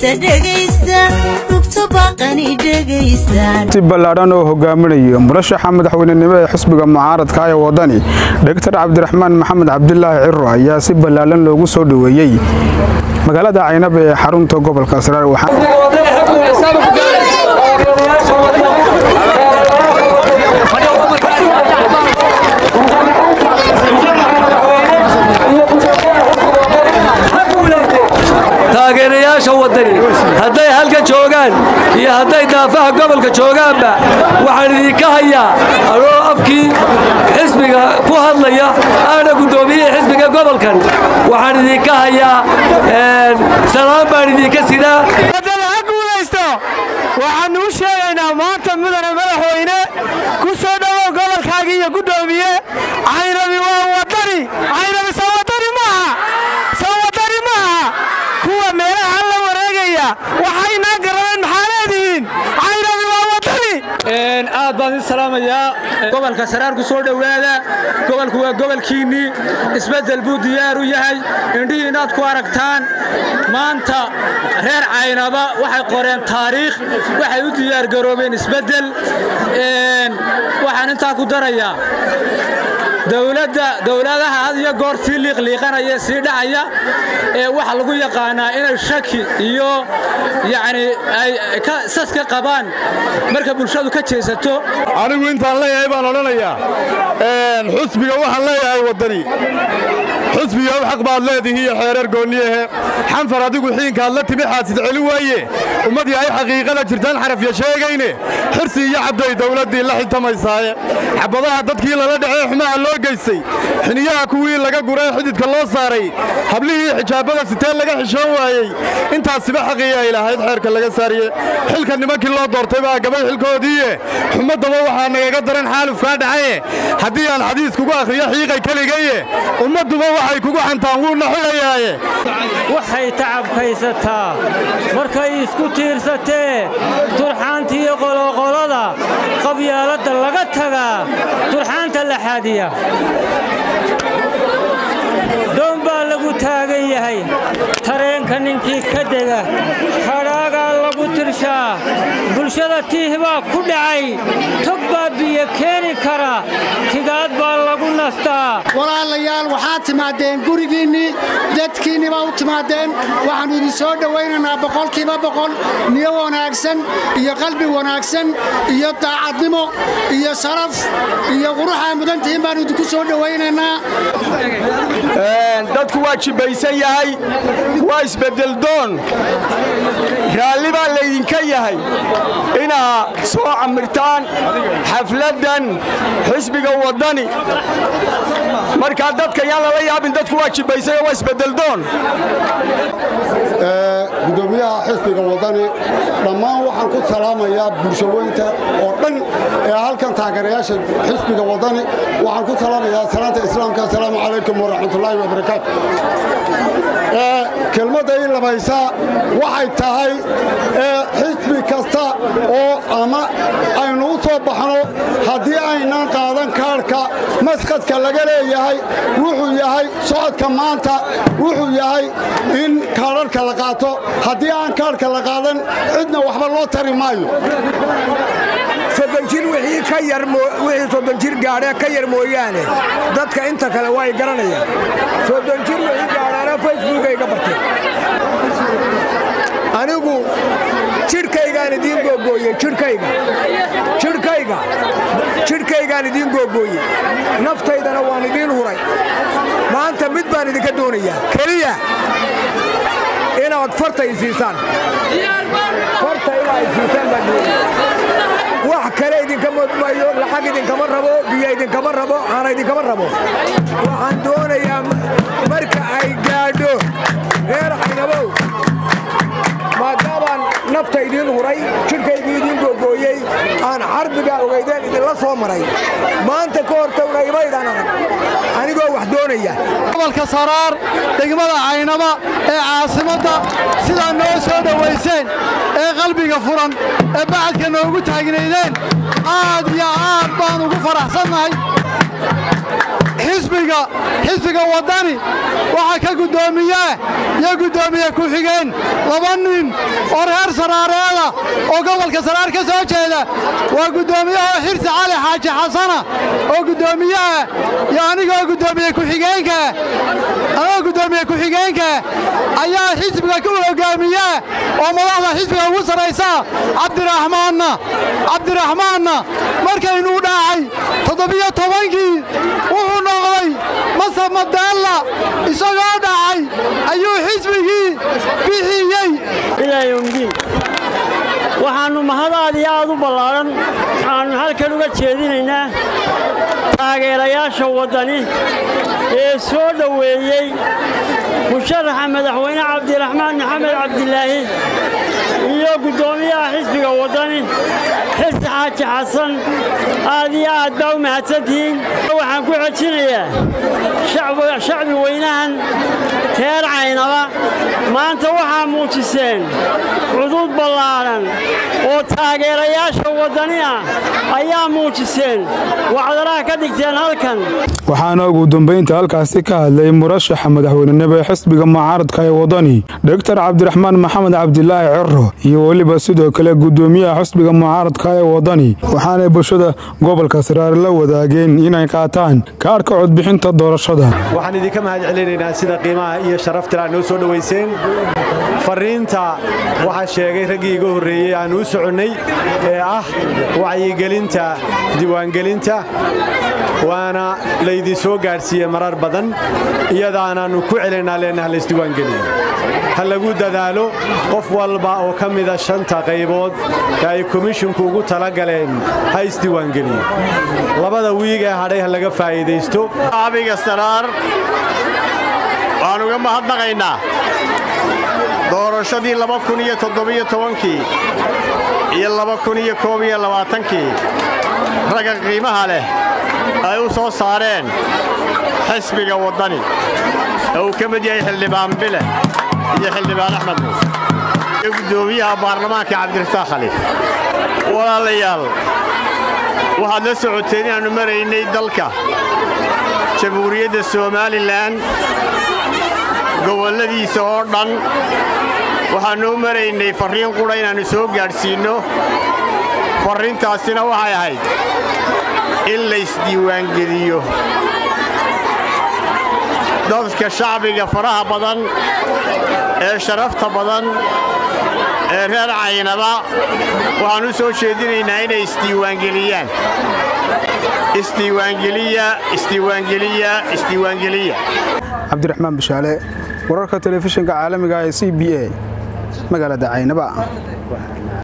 si ballaadhan oo hogaaminayo murashaxa madaxweynenimo ee xisbiga mucaaradka ee wadani dhogtar cabdiraxmaan maxamed cabdilaahi ciro ayaa si ballaadhan loogu soo dhoweeyey magaalada caynab ee xarunta gobolka saraar taageerayaasha wadani hadday halka joogaan iyo hadday daafaha gobolka joogaanba waxaan idinka hayaa anoo afkii xisbiga ku hadlaya aana guddoomiyihii xisbiga gobolkan waxaan idinka hayaa salaan baan idinka sidaa waxaannu u sheegaynaa maanta mudane madaxweyne ku soo dhowow gobolkaagii iyo guddoomiye caynabi waa wadani caynabi soo wadani maaha soo wadani maaha kuwa meelaha la wareegaya waxaynaa garanayn maxaa leedihiin caynabi waa wadani aad baan idin salaamayaa gobolka saraar ku soo dhowaada gobolku waa gobolkiinnii isbeddel buu diyaar u yahay indhihii inaad ku aragtaan maanta reer caynaba waxay qoreen taariikh waxay u diyaargaroobeen isbeddel waxaan intaa ku darayaa dowladda dowladaha had iyo goor sii liiqliiqanaya sii dhacaya ee waxa lagu yaqaanaa inay shaki iyo yacni ay sas ka qabaan marka bulshadu ka jeesato anigu intaan leeyahay baan odhanayaa xusbiga waxaan leeyahay waddani xusbiga u xaq baad leedihi iyo xeereer goonniyahe xanfar adigu xiinkaad la timi xaasid celi waaye ummadii ay xaqiiqada jirtaan xarafya sheegayne xirsi iyo cabday dawladdii la xiltamaysaaye xabadaha dadkii lala dhacee xumaha loo geystay xiniyaha kuwii laga guree xididka loo saaray hablihii xijaabada siteen laga xishoon waayey intaasiba xaqii ay lahayd xeerka laga saariye xilka nimankii loo doortay baa gabay xilkoodiiye xumaddaba waxaa nagaga daran xaalufkaa dhacaye haddii aan xadiis kugu akhriyo xiiqay keligaye ummadduba waxay kugu xantaan wuuna xidhayaaye waxay tacabkaysataa markay isku tiirsatee turxaantiiyo qoloqolada qabyaaladda laga tagaa turxaanta la xaadiya doon baa lagu taagan yahay tareenka ninkii ka dega hadhaagaa lagu tirshaa bulshada tiih baa ku dhacay tog baa biyo keeni kara tigaad baa lagu nastaa walaalayaal waxaad timaadeen gurigiinnii dadkiinni baa u timaadeen waxaannu idin soo dhowaynaynaa boqolkiiba boqol niyo wanaagsan iyo qalbi wanaagsan iyo daacadnimo iyo sharaf iyo quruxaa mudantihiin baannu idinku soo dhowaynaynaa dadku waa jibbaysan yahay waa isbeddeldoon raalli baa laydinka yahay inaa soo camirtaan xafladdan xisbiga waddani markaa dadka yaan lala yaabin dadku waa jibbaysay oo waa isbeddeldoon gudoomiyaha xisbiga waddani dhammaan waxaan ku salaamayaa bulshaweynta oo dhan ee halkan taageerayaasha xisbiga waddani waxaan ku salaamayaa salaanta islaamka asalaamu calaykum waraxmatullaahi wabarakaatu kelmadda ii labaysaa waxay tahay xisbi kasta oo ama aynu u soo baxno haddii aynan qaadan kaadhka maskadka laga leeyahay wuxuu yahay socodka maanta wuxuu yahay in kaadharhka la qaato haddii aan kaadhka la qaadan cidna waxba loo tari maayo soddon jir wixii ka yar wixii soddon jir gaadhee ka yar mooyaane dadka inta kale waa ay garanayaan soddon jir wixii gaadhaana facebookay ga barteen anigu jidhkaygaan idiin googooye jidhkayga jidhkayga jidhkaygaan idiin googooye naftaydana waan idiin huray maanta mid baan idinka doonayaa keliya inaad farta i siisaan farta inaa i siisaan baan doonaya wax kale idinkama mayo lacag idinkama rabo biyo idinkama rabo caana idinkama rabo waxaan doonayaa marka ay gaadho reer caynabow maadaabaan nafta idiin huray jidhkaygii idiin googooyey aan xarbiga ogaydeen idinla soo maray maanta ka hortowna imaydaan arag anigoo wax doonaya gobolka saraar degmada caynaba ee caasimadda sidaa noo soo dhowayseen ee qalbiga furan ee bacadka noogu taagnaydeen aad iyo aad baan ugu faraxsannahay xisbiga xisbiga waddani waxaa ka guddoomiyaa iyo guddoomiye ku-xigeen laba nin oo reer saraareeda oo gobolka saraar ka soo jeeda waa guddoomiyaha xirsi cali xaaji xasana oo guddoomiyaha iyo anigoo guddoomiye ku-xigeenkaa anigoo guddoomiye ku-xigeenka ayaa xisbiga ku hoggaamiyaa oo madaxda xisbiga ugu sarraysa cabdiraxmaanna cabdiraxmaanna markaynuu dhaacay toddobiyo tobankii wuxuu noqday masab madaalla isagoo dhacay ayuu xisbigii bixiyey ilaayomdiin waxaannu mahad aad iyo aad u ballaaran aannu halkan uga jeedinaynaa taageerayaasha waddani ee soo dhoweeyey musharaxa madaxweyne cabdiraxmaan maxamed cabdilaahi iyo guddoomiyaha xisbiga waddani xirsi xaaji xasan aad iyo aad baa u mahadsantihiin waxaan ku xejinayaa shacbi weynahan reer caynaba maanta waxaa muujiseen cudud ballaaran oo taageerayaasha waddani ah ayaa muujiseen wacdaraha ka dhigteen halkan waxaana ugu dambaynta halkaasi ka hadlay murashaxa madaxweynenimo ee xisbiga mucaaradka ee waddani dhogtar cabdiraxmaan maxamed cabdilaahi ciro iyo weliba sidoo kale guddoomiyaha xisbiga mucaaradka ee waddani waxaanay bulshada gobolka saraare la wadaageen inay qaataan kaarhka codbixinta doorashada waxaan idinka mahad celinaynaa sida qiimaha iyo sharaftir aad noo soo dhowayseen farriinta waxaa sheegay raggii iga horreeyey aan u soconnay ee ah wacyigelinta diiwaangelinta waana laydin soo gaadhsiiyey marar badan iyadaanaannu ku celinaa leenaha laysdiiwaangeliyo ha lagu dadaalo qof walba oo ka mida shanta qaybood ee ay komishinku ugu talagaleen ha isdiiwaangeliyo labada wiig ee hadhay ha laga faa'iidaysto abiga saraar waan uga mahadnaqaynaa doorashadii kii iyo kii ragga qiimaha leh ay u soo saareen xisbiga waddani ee uu ka mid yahay xildhibaan bile iyo xildhibaan axmed muuse iyo guddoomiyaha baarlamaanka cabdirasaaq khaliif walaalayaal waxaad la socoteen inaannu maraynay dalka jamhuuriyadda somalilan gobolladiisa oo dhan waxaannu u maraynay farriin qudha inaannu soo gaadhsiinno farriintaasina waxay ahayd in laysdiiwaangeliyo dadka shacbiga faraha badan ee sharafta badan ee reer caynaba waxaan u soo jeedinaynaa inay isdiiwaangeliyaan isdiiwaangeliya isdiiwaangeliya isdiiwaangeliya cabdiraxmaan bishaale wararka telefishinka caalamiga ee c b a magaalada caynaba